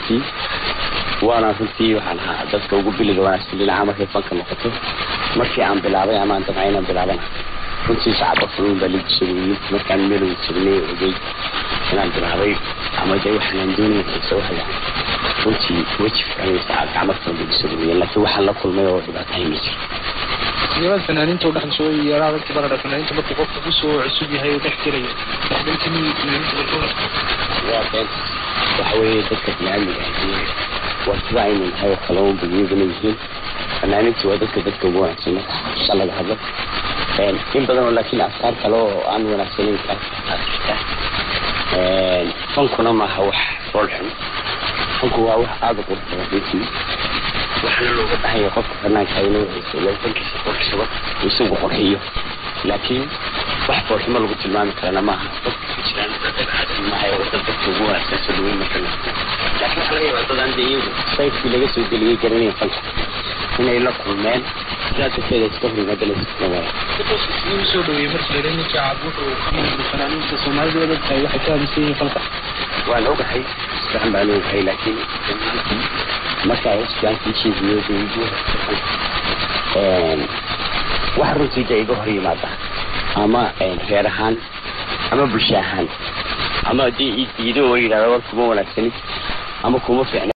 runtii waana runtii waxaan ahaa dadka ugu biliga wanaagsan dhinaca markay fanka noqoto markii aan bilaabay amaan dabca inaan bilaabana runtii shacaba funuun baa lagu sameeyey markaan meelowda jirnay ogey inaan bilaabay ama de waxaan doonaya xiisa haya runtii weji fiican saacad gacmo kale lagu sameeyey laakiin waxaan la kulmay oo dhibaatahay ma jiro sideebaad fanaaniinta u dhex soo yeeraa dadka baradha fanaaniinta markuu qofku kusoo cusub yahay oo dhex gelaya dhexgalkii fanaaniinta barkooda waa been waxa weeye dadka biniaadmiga ah waa sida aynu nahay oo kale unba iyaguna yihiin fanaaniintu waa dadka dadka ugu wanaagsan marka xaqiiqa laga hadlo in badan oo laakiin afkaar kale oo aan wanaagsanayn kaa jirta fankuna maaha wax fool xun fanku waa wax aada u qurux badan runtii waxaana looga baahan yahay qofka fanaanka inuu fankiisa qurxsado isagu qurxiyo laakiin wax foolxumo lagu tilmaami karana maaha dadka jiraan maaha oo dad dadka ugu wanaagsan soo dhaweyn marka laakiin waxaa laga yaabaa dad aan dee iyagu sayfkii laga soo geliyey garanaya fanka inay la kulmeen sidaas darteeda iska hor yimaadana siduu soo dhaweeyey markii la ninka cab wuxuu ka mid fanaaniinta soomaalida wada tahay waxay ka aaminsan yihiin falka waan ogahay sifican baan ogahay laakiin markaa wasiaankii sheegiyo wax runtii de iga hor yimaada ama reer ahaan ama bulsho ahaan ama dee idiido oo yidhahda war kuma wanaagsanin ama kuma fiicna